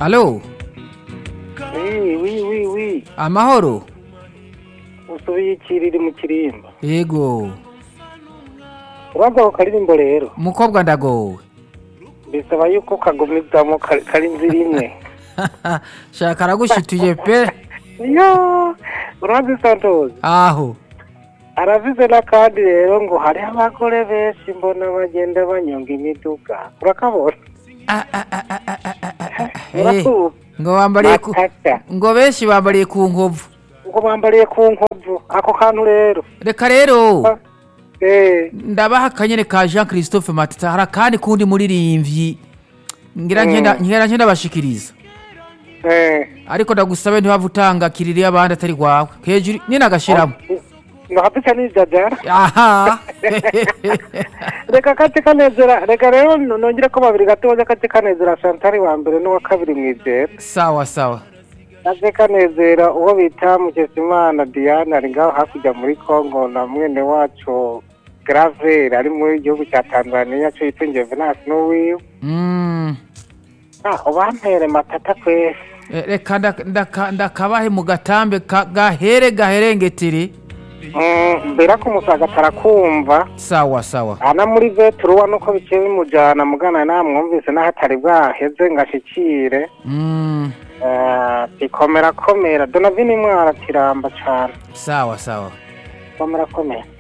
alo wi wi wi wi amahoro usubiye ikiriri mu kirimba yego uraza ako karirimbo rero umukobwa ndagowe bisaba yuko kagumizamo kari kari inzira imwe shaka aragushituye pe yo urazi santozi aho aravize n'akandi rero ngo hariho abagore benshi mbona bagenda banyonga imiduga urakabona Ah, ah, ah, ah, ah, ah, ah, ah. Eh, urakuba ngo bambariye ku matata ngo benshi bambariye ku nkovu ngo bambariye ku nkovu ako kantu rero reka rero eh ndabaha akanyene ka jean christophe matata hari akandi kundi muririmvyi ngira nkenda ngira nkenda bashikiriza eh ariko ndagusabe ntibava utanga kiriri y'abandi atari kwawe hejuru nyine agashiramo ndahapika nijajara aha reka kate kanezera reka rero nongere ko babiri gatoya kate kanezera shantari wa mbere n'uwa kabiri mwizera sawa sawa kate kanezera uwo bita mukesimana diane ari ngaho hakurya muri congo na mwene wacu gravere ari mu gihugu cya tanzania cyo yitungiye venasi n'uwiwe Mm. ah ubampere matata kwese Eh, reka nda- ndaka- ndakabahe mu gatambe ka- gahere gaherengetire Mm, mbera ko umusaga atarakumva sawa sawa ana muri veturuwa nuko biciye bimujyana mugana namwumvise n'aho atari bwaheze ngo ashikire Mm. Eh, ikomera komera donavini mwara kiramba cyane sawa sawa komera komera